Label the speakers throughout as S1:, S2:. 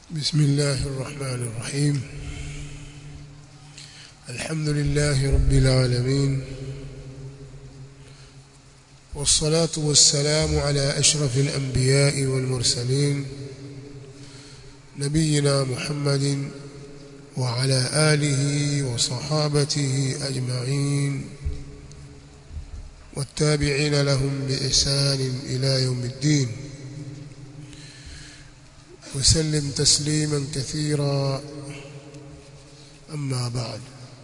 S1: بسم الله الرحمن الرحيم الحمد لله رب العالمين والصلاة والسلام على أشرف الأنبياء والمرسلين نبينا محمد وعلى آله وصحابته أجمعين والتابعين لهم بإحسان إلى يوم الدين وسلم تسليما كثيرا أما بعد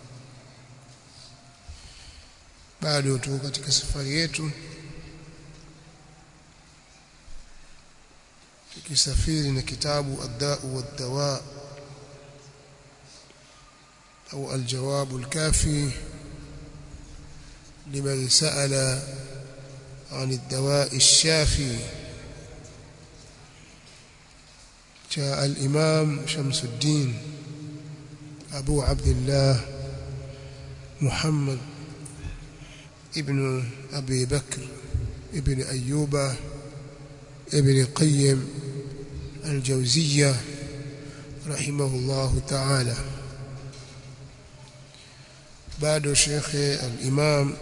S1: bado tuko katika safari yetu tukisafiri na kitabu ad-da'u wad-dawa au al-jawab al-kafi liman sa'ala عن الدواء الشافي جاء الإمام شمس الدين أبو عبد الله محمد ابن أبي بكر ابن أيوب ابن قيم الجوزية رحمه الله تعالى بعد شيخ الإمام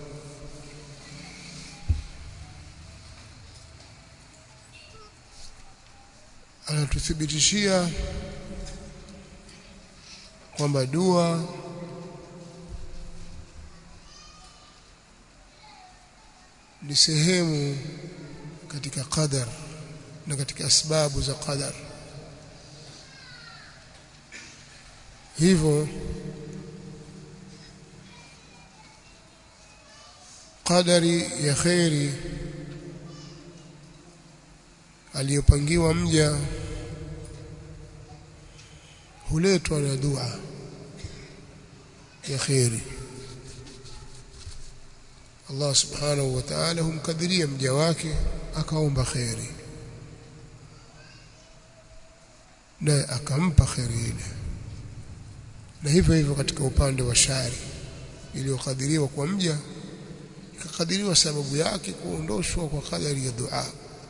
S1: anatuthibitishia kwamba dua ni sehemu katika qadar na katika sababu za qadar hivyo qadari ya khairi aliyopangiwa mja huletwa na dua ya khairi Allah subhanahu wa ta'ala humkadiria mja wake akaomba khairi na akampa khairi ile na hivyo hivyo katika upande wa shari iliyokadiriwa kwa mja ikakadiriwa sababu yake kuondoshwa kwa kadari ya dua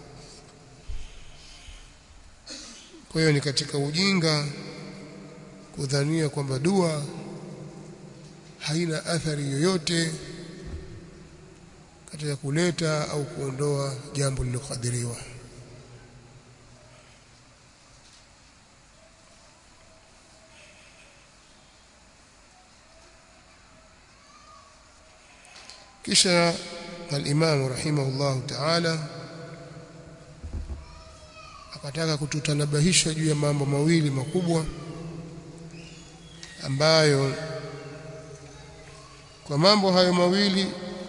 S1: kwa hiyo ni katika ujinga kudhania kwamba dua haina athari yoyote katika kuleta au kuondoa jambo lililokadiriwa kisha al-Imam rahimahullahu ta'ala akataka kututanabahisha juu ya mambo mawili makubwa ambayo kwa mambo hayo mawili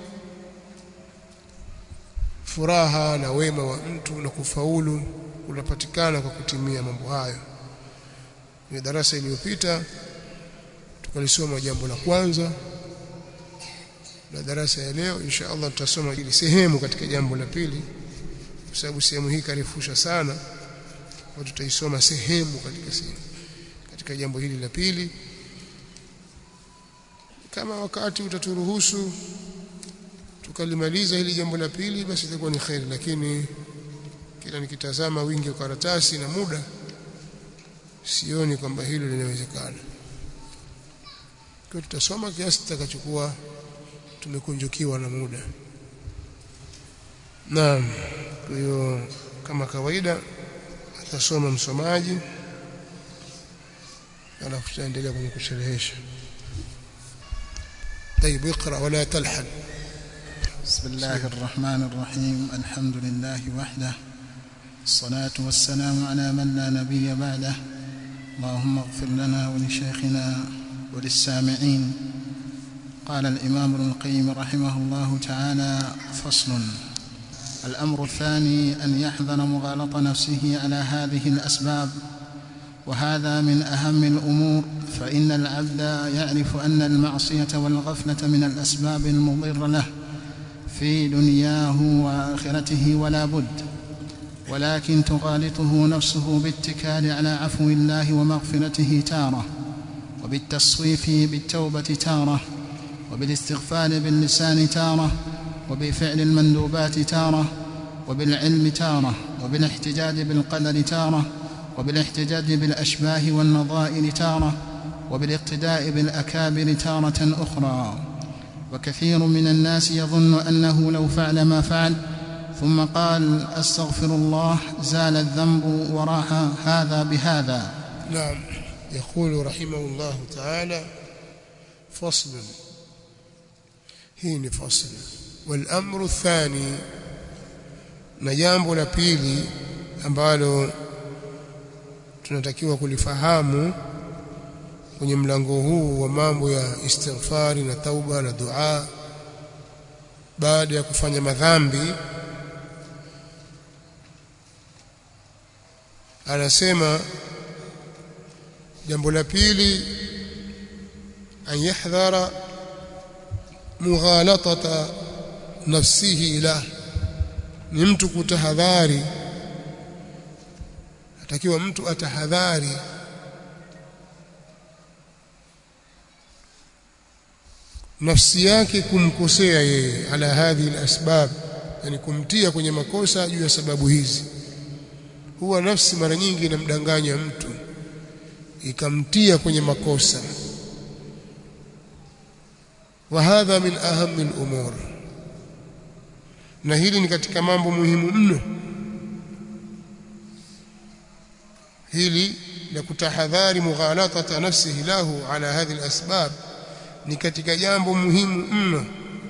S1: furaha na wema wa mtu na kufaulu unapatikana kwa kutimia mambo hayo. Kwenye darasa iliyopita tukalisoma jambo la kwanza na darasa ya leo insha Allah tutasoma ili sehemu katika jambo la pili kwa sababu sehemu hii karefusha sana kwa tutaisoma sehemu katika sehemu katika jambo hili la pili kama wakati utaturuhusu tukalimaliza hili jambo la pili basi itakuwa ni khairi lakini kila nikitazama wingi wa karatasi na muda sioni kwamba hilo linawezekana kwa tutasoma kiasi tutakachokuwa tumekunjukiwa na muda naam kwa hiyo kama kawaida atasoma msomaji alafu tutaendelea kwenye kusherehesha طيب اقرا ولا تلحن
S2: بسم الله الرحمن الرحيم الحمد لله وحده الصلاة والسلام على من لا نبي بعده اللهم اغفر لنا ولشيخنا وللسامعين قال الإمام ابن القيم رحمه الله تعالى فصل الأمر الثاني أن يحذر مغالط نفسه على هذه الأسباب وهذا من أهم الأمور فإن العبد يعرف أن المعصية والغفلة من الأسباب المضرة له في دنياه وآخرته ولا بد ولكن تغالطه نفسه باتكال على عفو الله ومغفرته تارة وبالتصويف بالتوبة تارة وبالاستغفار باللسان تارة وبفعل المندوبات تارة وبالعلم تارة وبالاحتجاج بالقدر تارة وبالاحتجاج بالأشباه والنظائر تارة وبالاقتداء بالأكابر تارة أخرى وكثير من الناس يظن أنه لو فعل ما فعل ثم قال أستغفر الله زال الذنب وراح هذا بهذا
S1: نعم يقول رحمه الله تعالى فصل hii فصل والامر الثاني na jambo la pili ambalo tunatakiwa kulifahamu kwenye mlango huu wa mambo ya istighfari na tauba na dua baada ya kufanya madhambi anasema jambo la pili an yahdhara mughalatata nafsihi ilah ni mtu kutahadhari atakiwa mtu atahadhari nafsi yake kumkosea yeye ala hadhihi alasbab yani kumtia kwenye makosa juu ya sababu hizi huwa nafsi mara nyingi inamdanganya mtu ikamtia kwenye makosa wa hadha min ahammi al-umur na hili ni katika mambo muhimu mno hili la kutahadhari mughalatata nafsihi lahu ala hadhihi al-asbab ni katika jambo muhimu mno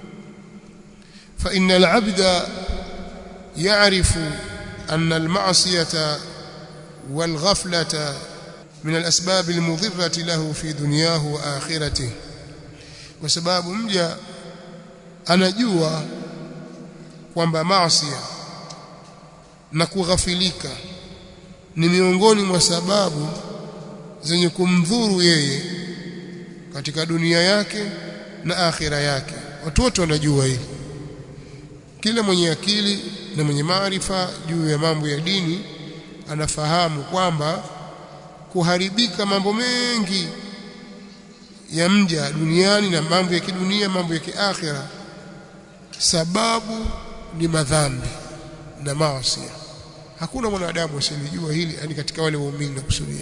S1: fa innal abda ya'rifu anna al-ma'siyata wal ghaflata من الأسباب المضرة له في دنياه وآخرته وسباب mja anajua kwamba maasi na kughafilika ni miongoni mwa sababu zenye kumdhuru yeye katika dunia yake na akhira yake watu wote wanajua hili kila mwenye akili na mwenye maarifa juu ya mambo ya dini anafahamu kwamba kuharibika mambo mengi ya mja duniani na mambo ya kidunia mambo ya kiakhira sababu ni madhambi na maasi hakuna mwanadamu asiyejua hili yani katika wale waumini na kusudia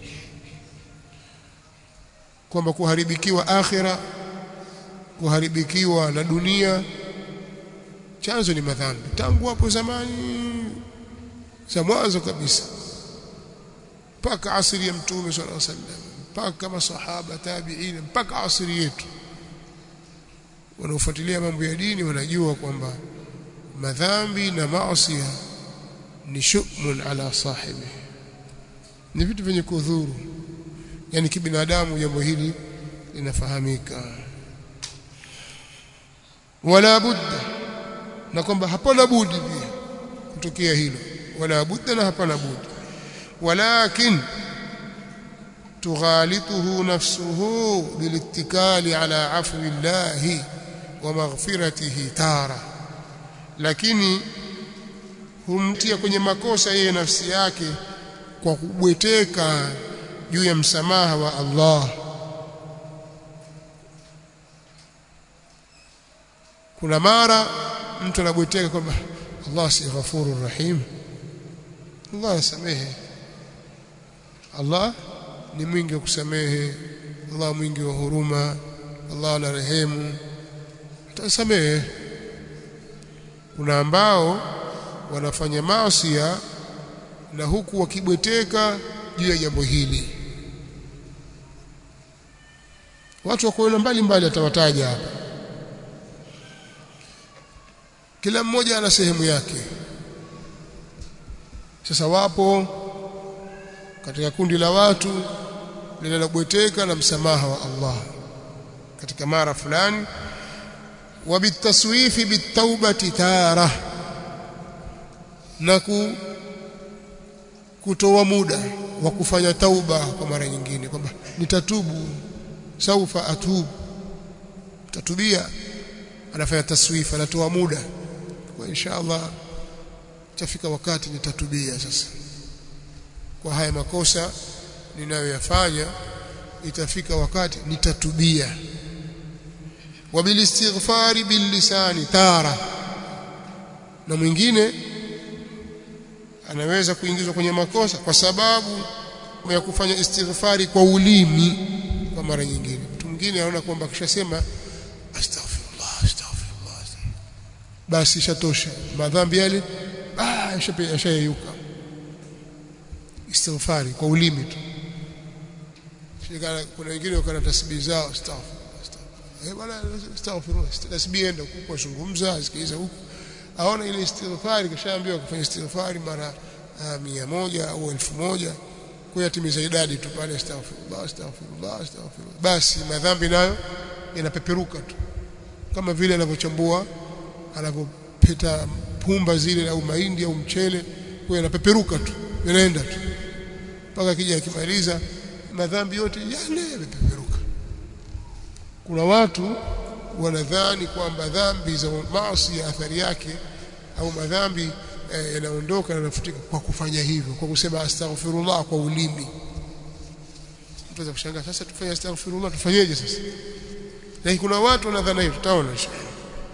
S1: kwamba kuharibikiwa akhira kuharibikiwa na dunia chanzo ni madhambi tangu hapo zamani za mwanzo kabisa mpaka asiri ya mtume sallallahu alaihi wasallam mpaka masahaba tabi'in mpaka asiri yetu wanaofuatilia mambo ya dini wanajua kwamba madhambi na maasi ni shumun ala sahibi ni vitu vyenye kudhuru yani kibinadamu jambo hili linafahamika wala budda na kwamba hapana budi pia kutokea hilo wala budda na hapana budi ولكن تغالطه نفسه بالاتكال على عفو الله ومغفرته تارة lakini humtia kwenye makosa yeye nafsi yake kwa kubweteka juu ya msamaha wa Allah kuna mara mtu anabweteka kwamba Allah si ghafurur rahim Allah asamehe Allah ni mwingi wa kusamehe Allah mwingi wa huruma Allah ana rehemu atasamehe kuna ambao wanafanya maasi na huku wakibweteka juu ya jambo hili watu wa kuona mbali mbali atawataja hapa kila mmoja ana sehemu yake sasa wapo katika kundi la watu linalobweteka na msamaha wa Allah katika mara fulani wa bitaswifi bitawbati tara na ku kutoa muda wa kufanya tauba kwa mara nyingine kwamba nitatubu saufa atubu tatubia anafanya taswifa anatoa muda kwa inshallah tafika wakati nitatubia sasa kwa haya makosa ninayoyafanya itafika wakati nitatubia wabilistighfari billisani tara na mwingine anaweza kuingizwa kwenye makosa kwa sababu ya kufanya istighfari kwa ulimi kwa mara nyingine mtu mwingine anaona kwamba akishasema astaghfirullah astaghfirullah basi ishatosha madhambi yale ah yashayeyuka istighfari kwa ulimi tu shikana kuna wengine wakana tasbihi zao astaghfirullah eh bwana astaghfirullah tasbihi enda huko kuzungumza asikiza huko aona ile istighfari kishaambiwa kufanya istighfari mara mia moja au elfu moja kwa yatimiza idadi tu pale astaghfirullah astaghfirullah astaghfirullah basi madhambi nayo yanapeperuka tu kama vile anavyochambua anavyopeta pumba zile au mahindi au mchele kwa yanapeperuka tu yanaenda tu mpaka kija akimaliza madhambi yote yale yamepeperuka kuna watu wanadhani kwamba dhambi za maasi ya athari yake au madhambi eh, yanaondoka na yanafutika kwa kufanya hivyo kwa kusema astaghfirullah kwa ulimi mtu anaweza kushangaa sasa tufanye astaghfirullah tufanyeje sasa lakini kuna watu wanadhani hivyo tutaona inshallah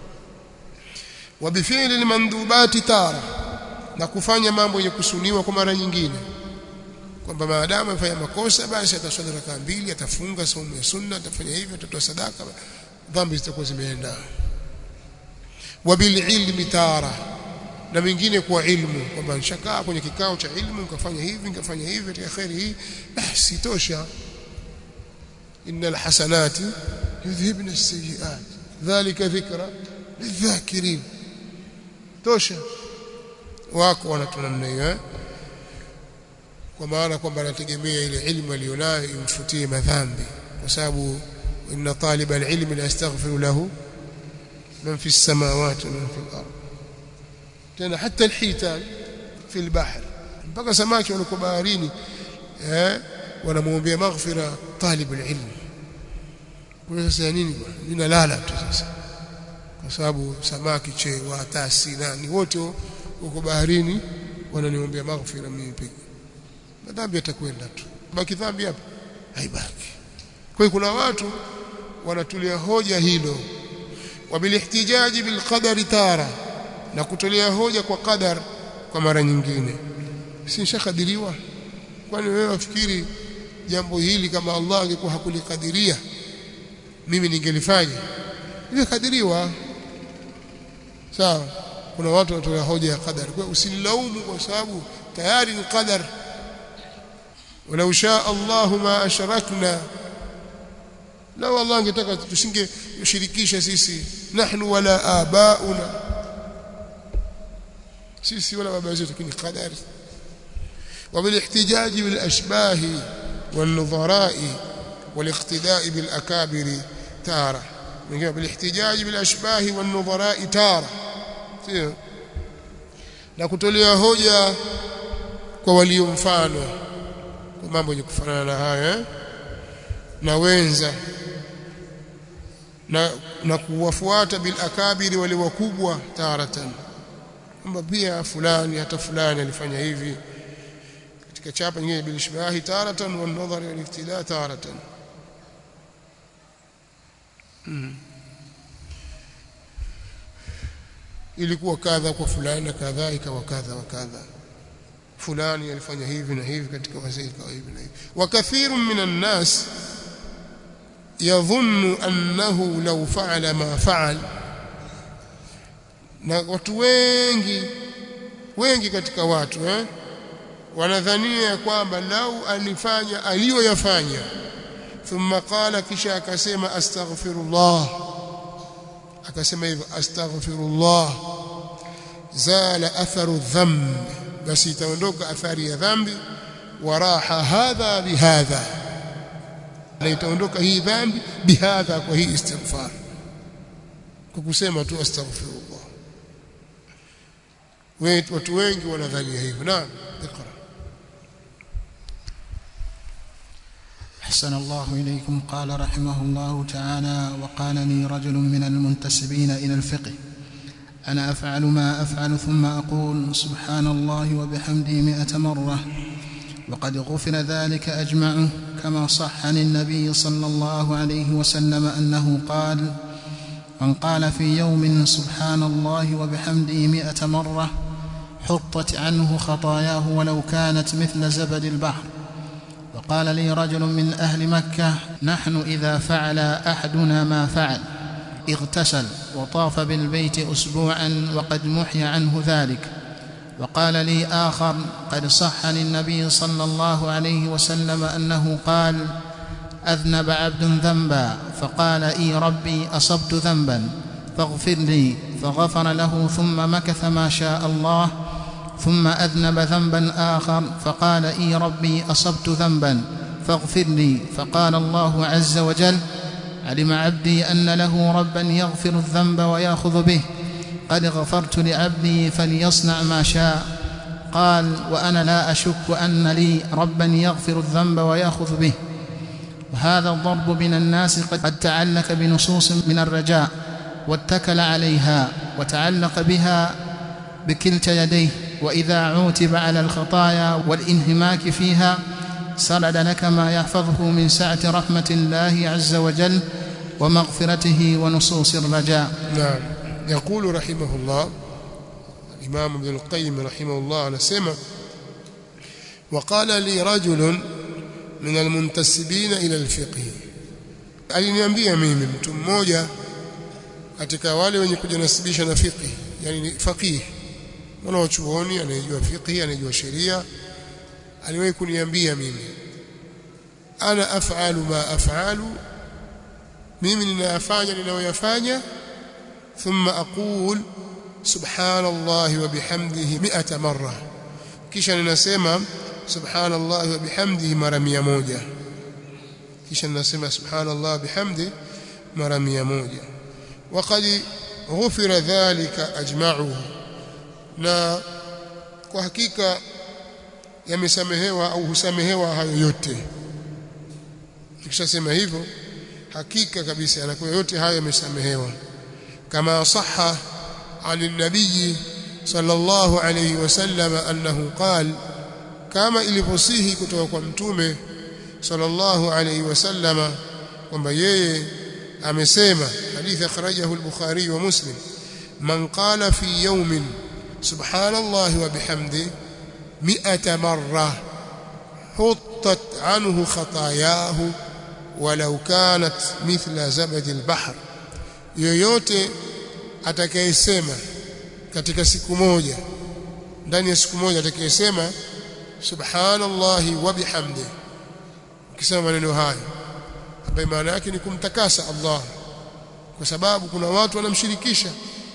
S1: wa bifili almandubati tara na kufanya mambo yenye kusuniwa kwa mara nyingine kwamba maadamu amefanya makosa basi ataswali rakaa mbili atafunga saumu ya sunna atafanya hivyo atatoa sadaka dhambi zitakuwa zimeenda wa bil ilmi tara na mingine kwa ilmu kwamba nishakaa kwenye kikao cha ilmu nikafanya hivi nikafanya hivi katika khairi hii basi tosha innal hasanati yudhhibna as-sayyi'at dhalika dhikra lidhakirin tosha wako wanatu namna hiyo eh? kwa maana kwamba anategemea ile ilmu aliyonayo imfutie madhambi kwa sababu inna taliba alilmi la yastaghfiru lahu man fi samawati wa man fi al-ard tena hata alhitan fi al-bahr mpaka samaki waliko baharini eh wanamuombea maghfira talib alilm kwa sasa nini bwana ninalala tu sasa kwa sababu samaki chewa tasi nani wote uko baharini wananiombea maghfira mimi pekee madhambi yatakwenda tu baki dhambi hapa haibaki kwa hiyo kuna watu wanatulia hoja hilo wabilihtijaji bilqadari tara na kutolea hoja kwa qadar kwa mara nyingine si nishakadiriwa kwani wewe wafikiri jambo hili kama Allah angekuwa hakulikadiria mimi ningelifanya imekadiriwa sawa kuna watu wanatolea hoja ya qadar kwa usilaumu kwa sababu tayari ni qadar ولو شاء الله ما أشركنا لو الله angetaka tusinge ushirikisha sisi nahnu wala abauna sisi wala baba zetu lakini qadari وبالاحتجاج بالاشباه والنظراء والاقتداء بالاكابر تاره من بالاحتجاج بالاشباه والنظراء تاره sio na kutolea hoja kwa walio mfano kwa mambo yenye kufanana na haya na wenza na, na kuwafuata bil akabiri wale wakubwa taratan kwamba pia fulani hata fulani alifanya hivi katika chapa nyingine bil ishbahi taratan wal nadhar wal iftila taratan hmm. ilikuwa kadha kwa fulani na kadha ikawa kadha wa kadha fulani alifanya hivi na hivi katika wazee ikawa hivi na hivi wa kathirun minan nas yadhunnu annahu law fa'ala ma fa'al na watu wengi wengi katika watu eh wanadhania kwamba lau alifanya aliyoyafanya thumma qala kisha akasema astaghfirullah akasema hivyo astaghfirullah zala atharu dhanb basi itaondoka athari ya dhambi waraha hadha bihadha na itaondoka hii dhambi bihadha kwa hii istighfar kwa kusema tu astaghfirullah watu wengi wanadhania hivyo naam iqra
S2: أحسن الله إليكم قال رحمه الله تعالى وقال لي رجل من المنتسبين إلى الفقه أنا أفعل ما أفعل ثم أقول سبحان الله وبحمده مئة مرة وقد غفر ذلك أجمعه كما صح عن النبي صلى الله عليه وسلم أنه قال من قال في يوم سبحان الله وبحمده مئة مرة حطت عنه خطاياه ولو كانت مثل زبد البحر وقال لي رجل من اهل مكه نحن اذا فعل احدنا ما فعل اغتسل وطاف بالبيت اسبوعا وقد محي عنه ذلك وقال لي اخر قد صح عن النبي صلى الله عليه وسلم انه قال اذنب عبد ذنبا فقال اي ربي اصبت ذنبا فاغفر لي فغفر له ثم مكث ما شاء الله ثم اذنب ذنبا اخر فقال اي ربي اصبت ذنبا فاغفر لي فقال الله عز وجل علم عبدي ان له ربا يغفر الذنب وياخذ به قد غفرت لعبدي فليصنع ما شاء قال وانا لا اشك ان لي ربا يغفر الذنب وياخذ به وهذا الضرب من الناس قد تعلق بنصوص من الرجاء واتكل عليها وتعلق بها بكلتا يديه واذا عوتب على الخطايا والانهماك فيها سرد لك ما يحفظه من سعه رحمه الله عز وجل ومغفرته ونصوص الرجاء
S1: نعم يقول رحمه الله الإمام ابن القيم رحمه الله anasema وقال لي رجل من المنتسبين إلى الفقه aliniambia mimi mtu mmoja katika wale wenye kujinasibisha na fiqh yani faqih mwana wa chuoni anayejua fiqh anayejua sheria aliwahi kuniambia mimi ana af'alu ma af'alu mimi ninayafanya ninayoyafanya ثم أقول سبحان الله وبحمده مئة مرة kisha ninasema subhanallah wa bihamdihi mara 100 kisha ninasema subhanallah bihamdi mara 100 waqad ghufira dhalika ajma'uhu na kwa hakika yamesamehewa au husamehewa hayo yote tukishasema hivyo hakika kabisa yanakuwa yote hayo yamesamehewa كما صح عن النبي صلى الله عليه وسلم أنه قال كما ilivyosihi kutoka kwa mtume sallallahu alayhi wasallama kwamba yeye amesema hadithi akhrajahu al-Bukhari wa Muslim man qala fi yawmin subhanallahi wa bihamdi mi'ata marra huttat anhu khatayahu walau kanat mithla zabad al-bahr yoyote atakayesema katika siku moja ndani ya siku moja atakayesema subhanallahi wa bihamdi ukisema maneno hayo ambayo maana yake ni kumtakasa Allah kwa sababu kuna watu wanamshirikisha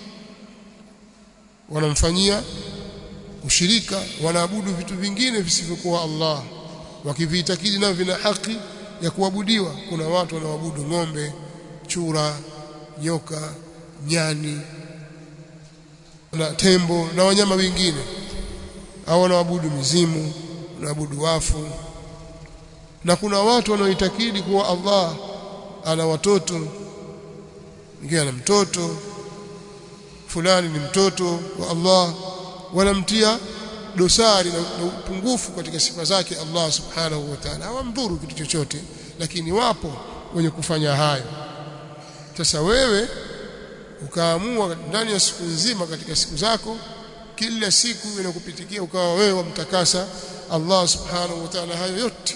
S1: wanamfanyia ushirika wanaabudu vitu vingine visivyokuwa Allah wakiviitakidi nao vina haki ya kuabudiwa kuna watu wanaabudu ng'ombe chura nyoka nyani na tembo na wanyama wengine au wanaabudu mizimu wanaabudu wafu na kuna watu wanaoitakidi kuwa Allah ana watoto mwingine ana mtoto fulani ni mtoto wa Allah wanamtia dosari na, na upungufu katika sifa zake Allah subhanahu wa ta'ala hawamdhuru kitu chochote lakini wapo wenye kufanya hayo sasa wewe ukaamua ndani ya siku nzima katika siku zako kila siku inakupitikia ukawa wewe wamtakasa Allah subhanahu wa ta'ala hayo yote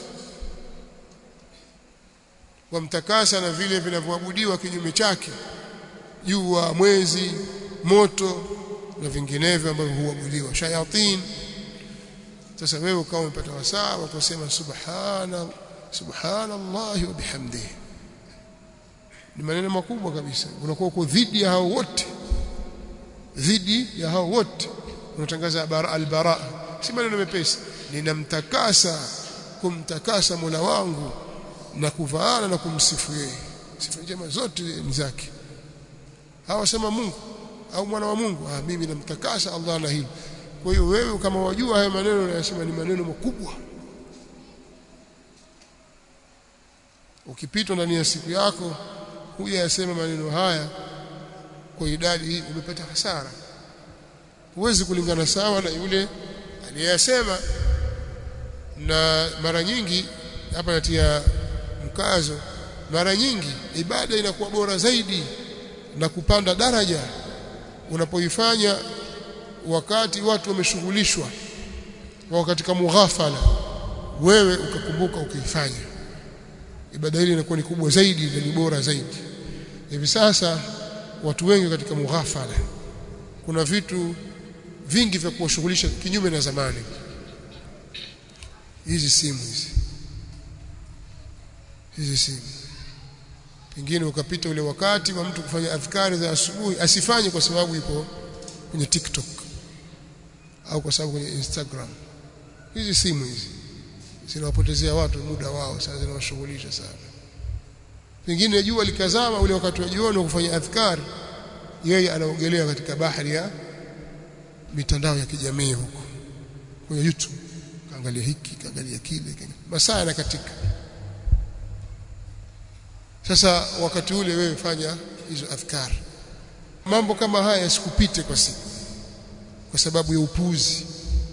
S1: wamtakasa na vile vinavyoabudiwa kinyume chake jua mwezi moto na vinginevyo ambavyo huabudiwa shayatin sasa wewe ukawa umepata wasaa wa kusema subhana subhanallahi wa bihamdihi ni maneno makubwa kabisa unakuwa uko dhidi ya hao wote dhidi ya hao wote unatangaza albara si maneno mepesi ninamtakasa kumtakasa Mola wangu na kuvaana na kumsifu yeye sifa njema zote ni zake hawasema Mungu au mwana wa Mungu ah mimi namtakasa Allah na hili kwa hiyo wewe kama wajua haya maneno unayosema ni maneno makubwa ukipitwa ndani ya siku yako huja yasema maneno haya kwa idadi hii umepata hasara huwezi kulingana sawa na yule aliyesema na mara nyingi hapa natia mkazo mara nyingi ibada inakuwa bora zaidi na kupanda daraja unapoifanya wakati watu wameshughulishwa wao katika mughafala wewe ukakumbuka ukaifanya ibada ile inakuwa ni kubwa zaidi na ni bora zaidi hivi sasa watu wengi katika mughafala kuna vitu vingi vya kuwashughulisha kinyume na zamani hizi simu hizi hizi simu pengine ukapita ule wakati wa mtu kufanya adhkari za asubuhi asifanye kwa sababu ipo kwenye TikTok au kwa sababu kwenye Instagram hizi simu hizi zinawapotezea watu muda wao sana zinawashughulisha sana pengine jua likazama ule wakati wa jioni kufanya adhkari yeye anaogelea katika bahari ya mitandao ya kijamii huko kwenye YouTube kaangalia hiki kaangalia kile masaa yanakatika sasa wakati ule wewe fanya hizo adhkar mambo kama haya yasikupite kwa siku kwa sababu ya upuzi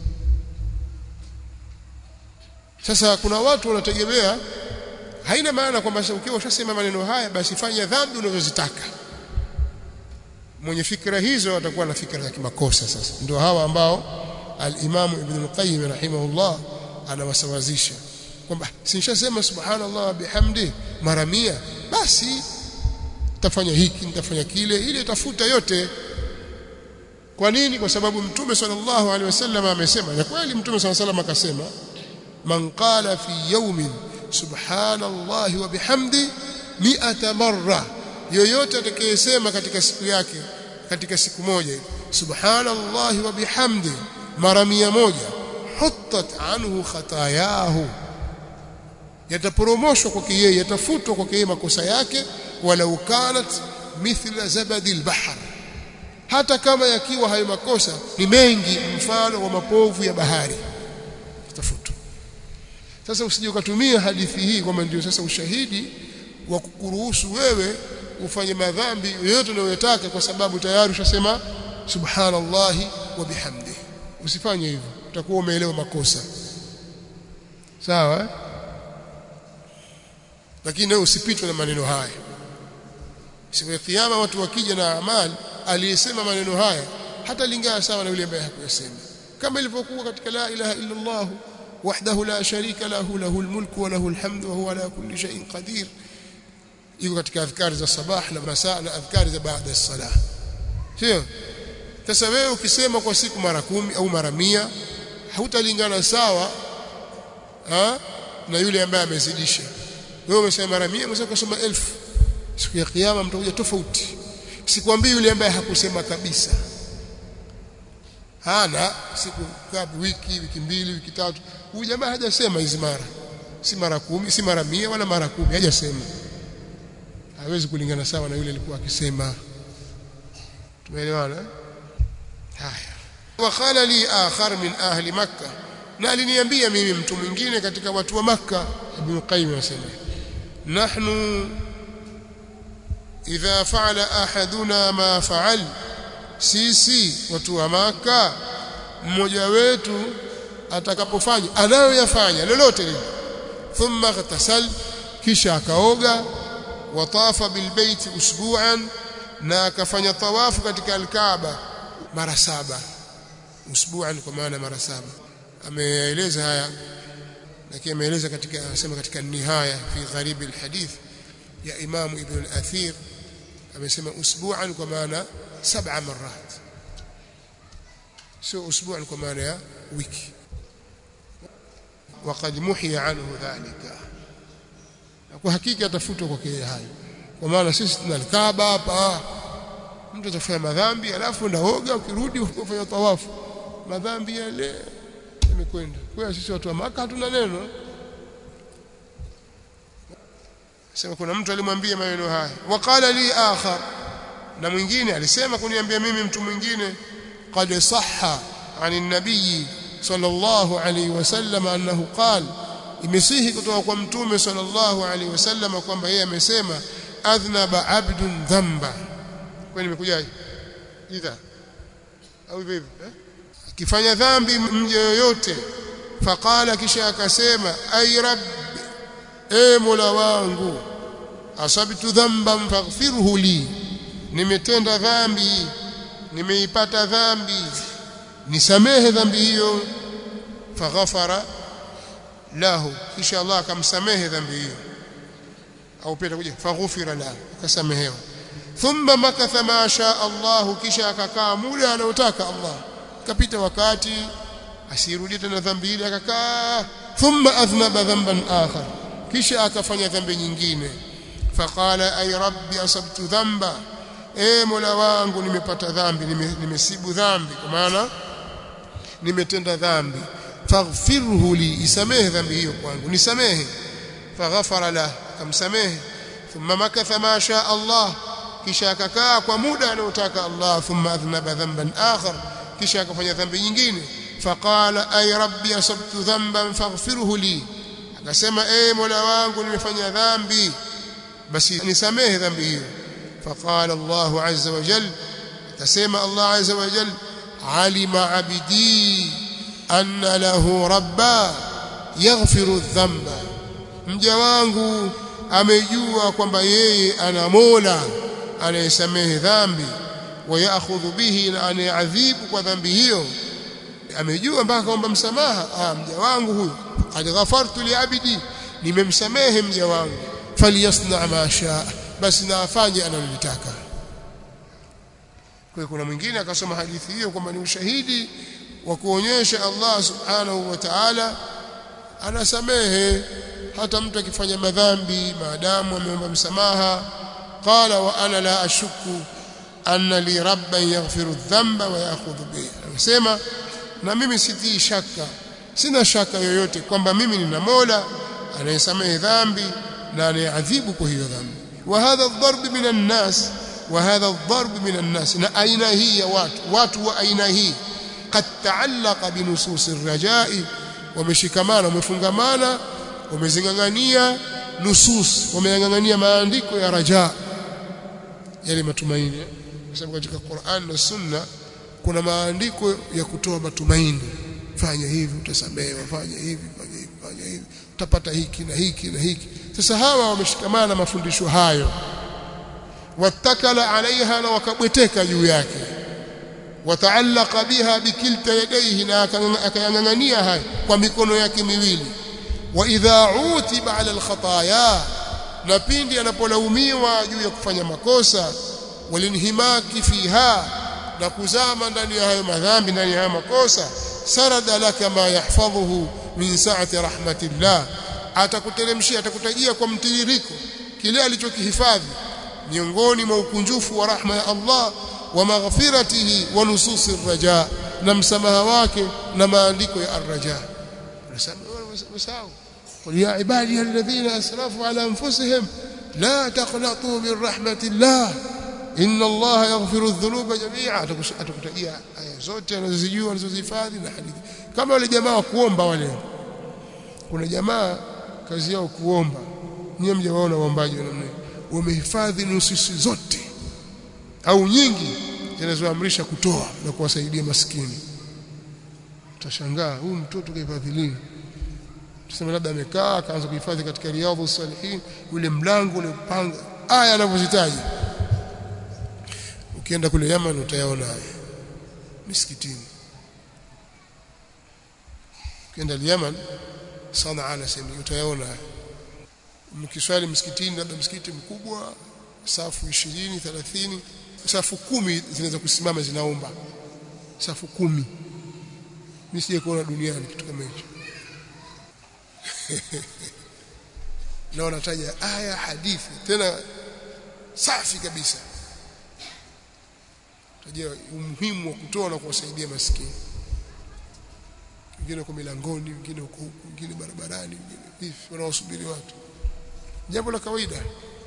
S1: sasa kuna watu wanategemea haina maana kwamba ukiwa ushasema maneno haya basi fanya dhambi unazozitaka mwenye fikra hizo atakuwa na fikra za kimakosa sasa ndio hawa ambao al-Imam Ibn al-Qayyim rahimahullah anawasawazisha kwamba sinshasema subhanallah bihamdi mara mia basi tafanya hiki nitafanya kile ili tafuta yote kwa nini kwa sababu mtume sallallahu alaihi wasallam amesema na kweli mtume sallallahu alaihi wasallam akasema man qala fi yawmin subhanallahi wa bihamdi mi'ata marra yoyote atakayesema katika siku yake katika siku moja subhanallahi wa bihamdi mara mia moja huttat anhu khatayahu yataporomoshwa kwake yeye yatafutwa kwake yeye makosa yake walau kanat mithla zabadil bahr hata kama yakiwa hayo makosa ni mengi mfano wa mapovu ya bahari tafutwa sasa usije ukatumia hadithi hii kwamba ndio sasa ushahidi wa kukuruhusu wewe ufanye madhambi yoyote unayotaka kwa sababu tayari ushasema subhanallahi wa bihamdi usifanye hivyo utakuwa umeelewa makosa sawa eh? lakini wewe usipitwe na maneno haya siku ya kiyama watu wakija na amali aliyesema maneno haya hata lingana sawa na yule ambaye hakuyasema kama ilivyokuwa katika la ilaha illa Allah wahdahu la sharika lahu lahul mulku wa lahul hamdu wa huwa ala kulli shay'in qadir iko katika adhkari za sabah na masaa na adhkari za baada ya salah sio sasa wewe ukisema kwa siku mara kumi au mara mia hautalingana sawa ha? na yule ambaye amezidisha wewe umesema mara 100 umesema kusoma elfu siku ya kiyama mtakuja tofauti sikwambii yule ambaye hakusema kabisa hana siku ngapi wiki wiki mbili wiki tatu huyu jamaa hajasema hizi mara si mara kumi si mara mia wala mara kumi hajasema hawezi kulingana sawa na yule alikuwa akisema tumeelewana haya wakhala li akhar min ahli makkah na aliniambia mimi mtu mwingine katika watu wa makkah ibn qayyim anasema nahnu idha fa'ala ahaduna ma fa'al sisi watu wa maka mmoja wetu atakapofanya anayoyafanya lolote lile thumma ghtasal kisha akaoga watafa bilbaiti usbu'an na akafanya tawafu katika alkaaba mara saba usbu'an kwa maana mara saba ameeleza haya lakini ameeleza katika anasema katika nihaya fi gharib alhadith ya Imam Ibn al-Athir amesema usbu'an kwa maana saba marat sio usbu'an kwa maana ya wiki وقد محي عنه ذلك kwa hakika atafutwa kwa kile hayo kwa maana sisi tuna Kaaba hapa mtu atafanya madhambi alafu ndaoga ukirudi ufanya tawafu madhambi yale yamekwenda kwa sisi watu wa maka hatuna neno sema kuna mtu alimwambia maneno haya waqala li akhar na mwingine alisema kuniambia mimi mtu mwingine qad sahha ani nabii sallallahu alayhi wasallam annahu qala imesihi kutoka kwa mtume sallallahu alayhi wasallam kwamba yeye amesema adhnaba abdun dhanba kwani nimekujaje idha au hivyo hivyo akifanya dhambi mje yoyote faqala kisha akasema ay rabb e mola wangu asabtu dhanban faghfirhu li nimetenda dhambi nimeipata dhambi nisamehe dhambi hiyo faghafara lahu kisha Allah akamsamehe dhambi hiyo au pia kuja faghufira lahu akasamehewa thumma makatha ma sha Allah kisha akakaa muda anaotaka Allah kapita wakati asirudie tena dhambi ile akakaa thumma adhnaba dhanban akhar kisha akafanya dhambi nyingine faqala ay rabbi asabtu dhanba e mola wangu nimepata dhambi nimesibu dhambi kwa maana nimetenda dhambi faghfirhu li isamehe dhambi hiyo kwangu nisamehe faghafara la akamsamehe thumma makatha ma sha Allah kisha akakaa kwa muda anaotaka Allah thumma adhnaba dhanban akhar kisha akafanya dhambi nyingine faqala ay rabbi asabtu dhanban faghfirhu li akasema eh mola wangu nimefanya dhambi basi nisamehe dhambi hiyo faqala Allah azza wa jalla akasema Allah azza wa jalla alima abdi anna lahu rabba yaghfiru dhanba mja wangu amejua kwamba yeye ana mola anayesamehe dhambi wayakhudhu bihi na anayeadhibu kwa dhambi hiyo amejua mpaka kwamba msamaha ah mja wangu huyu qad ghafartu liabidi nimemsamehe mja wangu falyasna ma shaa basi na afanye analotaka kwa kuna mwingine akasoma hadithi hiyo kwamba ni ushahidi wa kuonyesha Allah subhanahu wa ta'ala anasamehe hata mtu akifanya madhambi maadamu ameomba msamaha qala wa ana la ashukku anna li rabban yaghfiru dhanba wa ya'khudhu bihi anasema na mimi sitii shaka sina shaka yoyote kwamba mimi nina Mola anayesamehe dhambi na anayeadhibu kwa hiyo dhambi wa hadha ad-darb min an-nas wa hadha ad-darb min an-nas na aina hii ya watu watu wa aina hii qad ta'allaqa bi nusus ar-raja'i wameshikamana wamefungamana wamezingangania nusus wameyangangania maandiko ya raja yale matumaini kwa sababu katika Qur'an na Sunna kuna maandiko ya kutoa matumaini fanya hivi utasamehewa fanya hivi fanya hivi fanya hivi utapata hiki na hiki na hiki sasa hawa wameshikamana na mafundisho hayo watakala alaiha na wakabweteka juu yake wataallaka biha bikilta yadaihi na akayang'ang'ania hayo kwa mikono yake miwili wa idha utiba ala alkhataya na pindi anapolaumiwa juu ya kufanya makosa walinhimaki fiha na kuzama ndani ya hayo madhambi ndani ya hayo makosa sarada laka ma yahfadhuhu min sa'ati rahmatillah atakuteremshia atakutajia kwa mtiririko kile alichokihifadhi miongoni mwa ukunjufu wa rahma ya Allah wa maghfiratihi wa nususi raja na msamaha wake na maandiko ya arraja nasahau قل يا عبادي الذين اسرفوا على انفسهم لا تقنطوا من رحمه الله ان الله يغفر الذنوب جميعا atakutajia aya zote anazozijua anazozihifadhi na hadithi kama wale jamaa wa kuomba wale kuna jamaa kazi yao kuomba nyie mjawaona waombaji wa namna wamehifadhi nususi zote au nyingi zinazoamrisha kutoa na kuwasaidia maskini utashangaa huyu mtoto kahifadhi lini tuseme labda amekaa akaanza kuhifadhi katika riadhu salihin ule mlango ule panga aya anavyozitaja ukienda kule Yaman utayaona haya misikitini ukienda Yaman Sanaa na sehemu utayaona haya mkiswali msikitini labda msikiti mkubwa safu 20 30 safu kumi zinaweza kusimama zinaomba safu kumi mimi sije kuona duniani kitu kama hicho na wanataja aya hadithi tena safi kabisa tajia umuhimu wa kutoa na kuwasaidia maskini wengine kwa milangoni wengine huko huko wengine barabarani wengine hivi wanaosubiri watu jambo la kawaida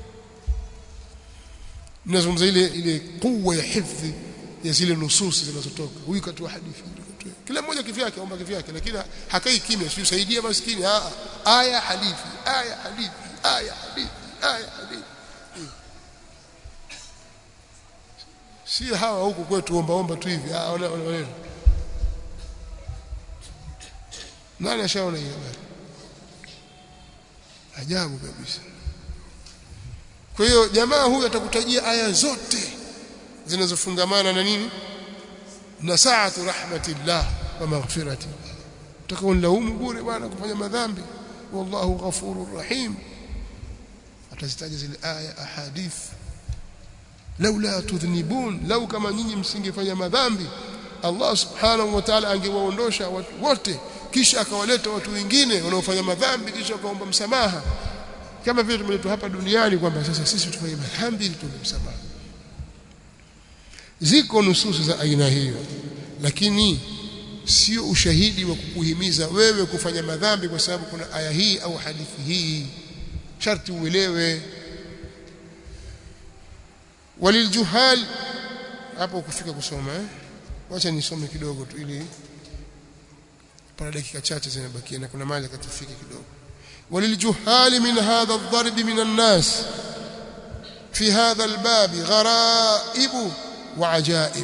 S1: ninazungumza ile ile kuwa ya hifdhi ya zile nususi zinazotoka huyu katoa hadithi kila mmoja kivyake aomba kivyake lakini hakai kimya si usaidia maskini a aya hadithi aya hadithi aya hadithi aya hadithi si hawa huku kwetu omba omba tu hivi ah ona ona nani ashaona hiyo habari ajabu kabisa kwa hiyo jamaa huyu atakutajia aya zote zinazofungamana na nini na saatu rahmatillah wa maghfirati utakaonlaumu bure bwana kufanya madhambi wallahu ghafurur rahim atazitaja zile aya ahadith laula tudhnibun lau kama nyinyi msingefanya madhambi Allah subhanahu wa ta'ala angewaondosha watu wote kisha akawaleta watu wengine wanaofanya madhambi kisha akaomba msamaha kama vile tumeletwa hapa duniani kwamba sasa sisi tufanye madhambi ili tuombe msamaha ziko nususu za aina hiyo lakini sio ushahidi wa kukuhimiza wewe kufanya madhambi kwa sababu kuna aya hii au hadithi hii sharti uelewe waliljuhal hapo kufika kusoma eh wacha nisome kidogo tu ili pana dakika chache zinabakia na kuna mali katufike kidogo وللجهال من هذا الضرب من الناس في هذا الباب غرائب وعجائب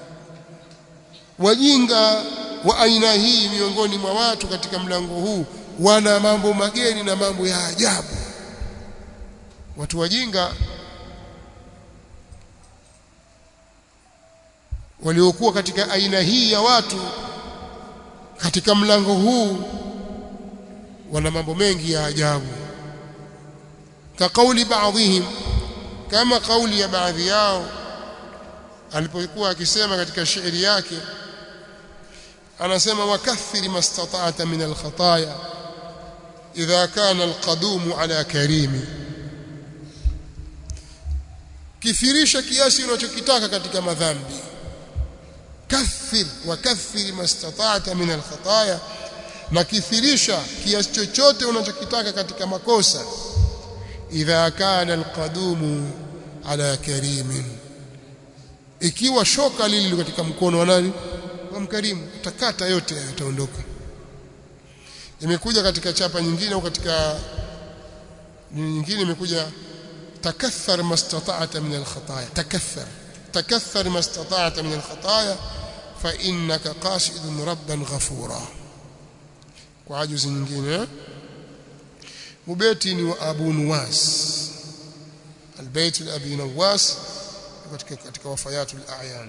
S1: wajinga wa aina hii miongoni mwa watu katika mlango huu wana mambo mageni na mambo ya ajabu watu wajinga waliokuwa katika aina hii ya watu katika mlango huu wana mambo mengi ya ajabu ka kauli baadhihim kama kauli ya baadhi yao alipokuwa akisema katika shairi yake anasema wakathiri mastata'ata min alkhataya idha kana alqadumu ala karimi kithirisha kiasi unachokitaka katika madhambi kathir wakathir mastata'ata min alkhataya na kithirisha kiasi chochote unachokitaka katika makosa idha kana alqadumu ala karimin ikiwa shoka lili katika mkono wa nani wa mkarimu utakata yote yataondoka imekuja katika chapa nyingine au katika nyingine imekuja takathar mastata'ata min alkhataya takathar takathar mastata'ata min alkhataya fa innaka qasidun rabban ghafura kwa ajuzi nyingine mubeti ni wa Abu Nuwas albayt al-Abi Nawas katika katika wafayatul a'yan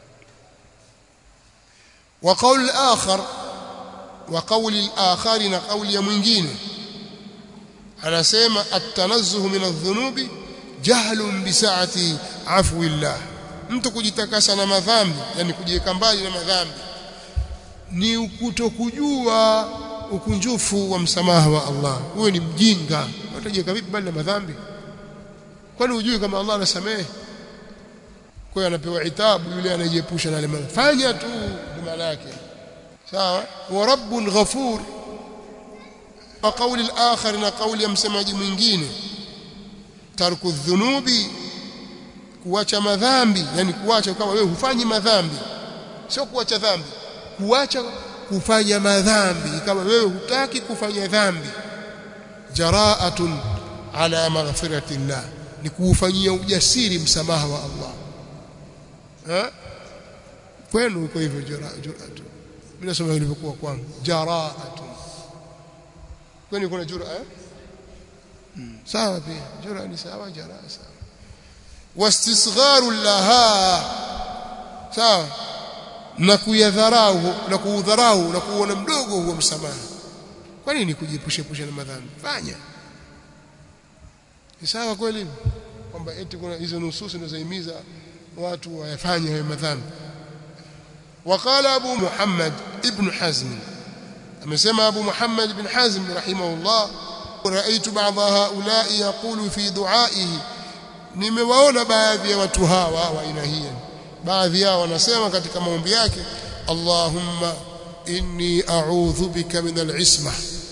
S1: wa qawl al-akhar wa qawl al-akhar na qawli ya mwingine anasema at-tanazzuh min adh-dhunubi jahlun bi sa'ati afwi Allah mtu kujitakasa na madhambi yani kujiweka mbali na madhambi ni kutokujua ukunjufu wa msamaha wa Allah wewe ni mjinga utajiweka vipi mbali na madhambi kwani hujui kama Allah anasamehe kwa hiyo anapewa itabu yule anajiepusha na lema fanya tu maana yake sawa wa rabbun ghafur wa qawli al-akhar na qawli ya msemaji mwingine tarku dhunubi kuacha madhambi yani kuacha kama wewe hufanyi madhambi sio kuacha dhambi kuacha kufanya madhambi kama wewe hutaki kufanya dhambi jaraatun ala maghfiratillah ni kuufanyia ujasiri msamaha wa Allah ha kwenu uko hivyo jaraatu mimi nasoma ilivyokuwa kwangu jaraatun kwani kuna jura eh hmm. sawa pia jura ni sawa jaraa sawa wastisgharu laha sawa na kuyadharau na kuudharau na kuona mdogo huo msamaha kwa nini kujiepusha na madhambi fanya ni sawa kweli kwamba eti kuna hizo nususi zinazohimiza watu wayafanye hayo madhambi وقال ابو محمد ابن حزم amesema abu muhammad ibn hazm rahimahullah رايت بعض هؤلاء يقول في دعائه nimewaona baadhi ya watu hawa wa aina hii baadhi yao wanasema katika maombi yake Allahumma inni a'udhu bika min al-isma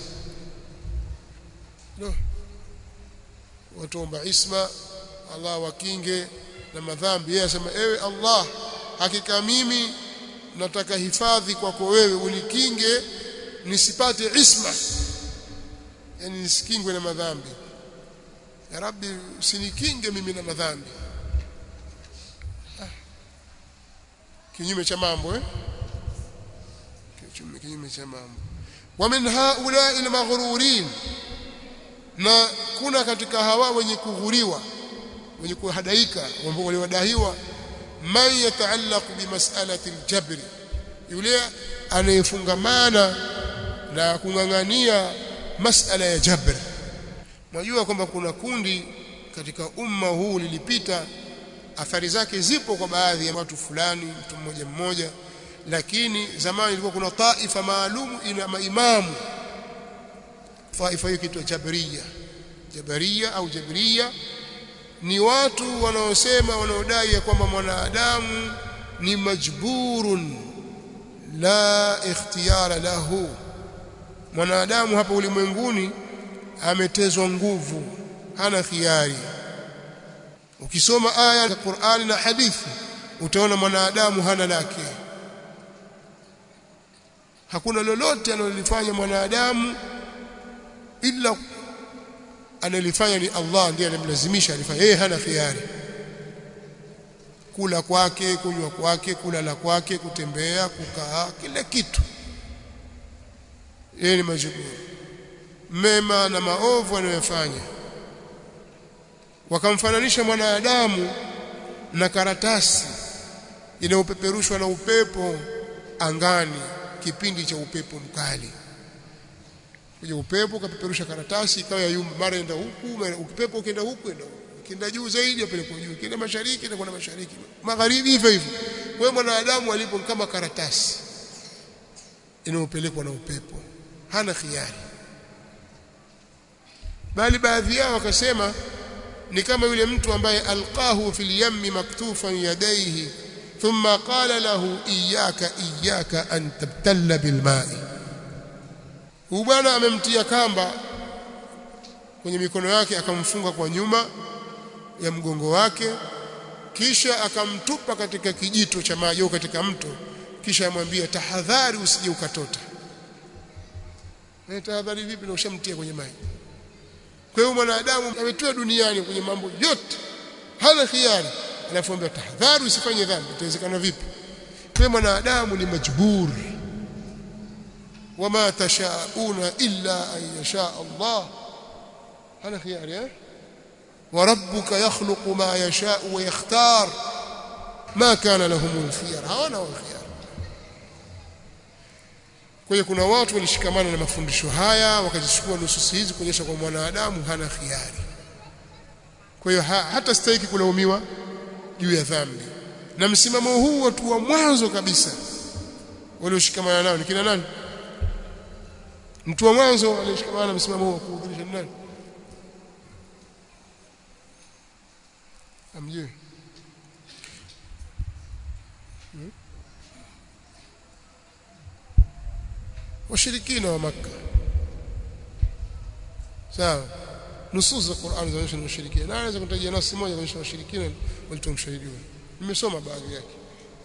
S1: no. watuomba isma Allah wakinge na madhambi yeye asema ewe Allah hakika mimi nataka hifadhi kwako wewe unikinge nisipate isma yani nisikingwe na madhambi ya rabbi usinikinge mimi na madhambi kinyume cha mambo eh kinyume cha mambo wa min haula'i al-maghrurin na kuna katika hawa wenye kughuriwa wenye kuhadaika ambao waliwadahiwa man yataallaq bimas'alati aljabr yule anayefungamana na kung'ang'ania masala ya jabr Mwajua kwamba kuna kundi katika umma huu lilipita athari zake zipo kwa baadhi ya watu fulani mtu mmoja mmoja lakini zamani ilikuwa kuna taifa maalum ina maimamu taifa hiyo kitu jabariya jabariya au jabariya ni watu wanaosema wanaodai ya kwamba mwanadamu ni majburun la ikhtiyara lahu mwanadamu hapa ulimwenguni ametezwa nguvu hana khiari ukisoma aya za Qur'ani na hadithi utaona mwanadamu hana lake hakuna lolote analolifanya mwanadamu ila analifanya ni Allah ndiye anamlazimisha alifanya yeye hana khiari kula kwake kunywa kwake kulala kwake kutembea kukaa kila kitu yeye ni majiburu mema na maovu anayofanya wakamfananisha mwanadamu na karatasi inayopeperushwa na upepo angani kipindi cha upepo mkali kuja upepo kapeperusha karatasi ikawa yumba mara enda huku upepo ukienda huku enda huku kienda juu zaidi apelekwa juu kienda mashariki na kwenda mashariki magharibi hivyo hivyo kwa mwanadamu alipo kama karatasi inayopelekwa na upepo hana khiari bali baadhi yao wakasema ni kama yule mtu ambaye alqahu fil yammi maktufan yadayhi thumma qala lahu iyyaka iyyaka an tabtalla bil ma'i huyu bwana amemtia kamba kwenye mikono yake akamfunga kwa nyuma ya mgongo wake kisha akamtupa katika kijito cha maji au katika mto kisha amwambia tahadhari usije ukatota na tahadhari vipi na ushamtia kwenye maji kwa hiyo mwanadamu ametoa duniani kwenye mambo yote hana khiari alafu ambaye tahadhari usifanye dhambi itawezekana vipi kwa mwanadamu ni majbur wama tashauna illa an yasha Allah hana khiari eh وربك يخلق ما يشاء ويختار ما كان لهم الخيار hawana الخيار kwa hiyo kuna watu walishikamana na mafundisho haya wakazichukua nususi hizi kuonyesha kwa mwanadamu hana khiari kwa hiyo ha, hata stahiki kulaumiwa juu ya dhambi na msimamo huu watu wa mwanzo kabisa walioshikamana nao ni kina nani mtu wa mwanzo aliyeshikamana na msimamo huu wa kuudhirisha nani amjui hmm? washirikina wa makka sawa nusus za Qur'an zinaonyesha ni washirikina na anaweza kutajia nasi moja kuonyesha washirikina walitoa mshahidi wao nimesoma baadhi yake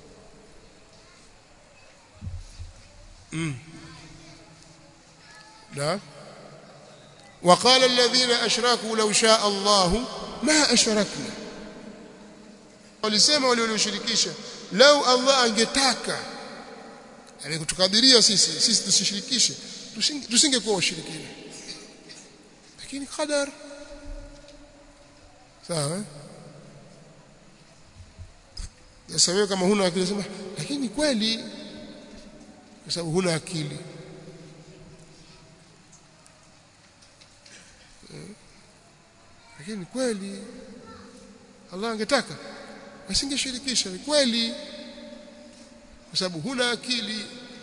S1: mm. na وقال الذين اشركوا لو شاء الله ما اشركنا walisema wale walioshirikisha lau Allah angetaka amekutukadiria sisi sisi tusishirikishe tusingekuwa washirikina lakini qadar sawa sasa wewe kama huna akili sema lakini kweli kwa sababu huna akili lakini kweli Allah angetaka asingeshirikisha ni kweli kwa sababu huna akili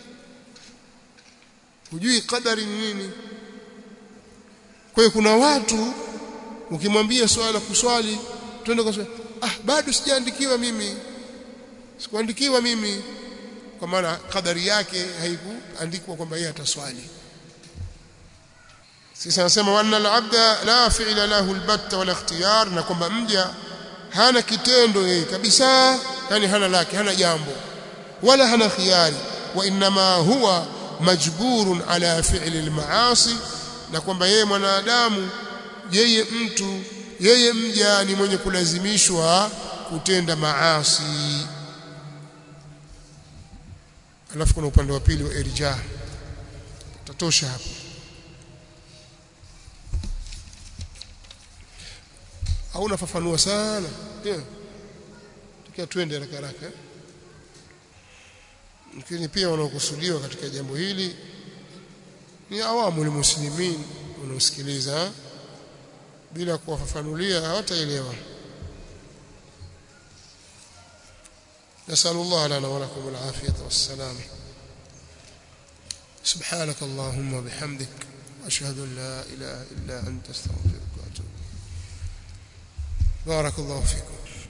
S1: hujui kadari ni nini kwa hiyo kuna watu ukimwambia swala la kuswali twende kwa swali ah bado sijaandikiwa mimi sikuandikiwa mimi kwa maana kadari yake haikuandikwa kwamba yeye ataswali sisi anasema wanna al-abda la fi'la lahu al-batta wala ikhtiyar na kwamba mja hana kitendo yeye kabisa yani hana lake hana jambo wala hana khiyari wa inma huwa majburun ala fi'li al-ma'asi na kwamba yeye mwanadamu yeye mtu yeye mja ni mwenye kulazimishwa kutenda maasi alafu kuna upande wa pili wa irja tatosha hapo hauna fafanua sana yeah. kia twende haraka haraka lakini pia wanaokusudiwa katika jambo hili ni awamu muslimin wanaosikiliza bila kuwafafanulia hawataelewa نسأل الله لنا ولكم العافية والسلامة سبحانك اللهم وبحمدك أشهد أن لا إله إلا أنت استغفرك وأتوب بارك الله فيكم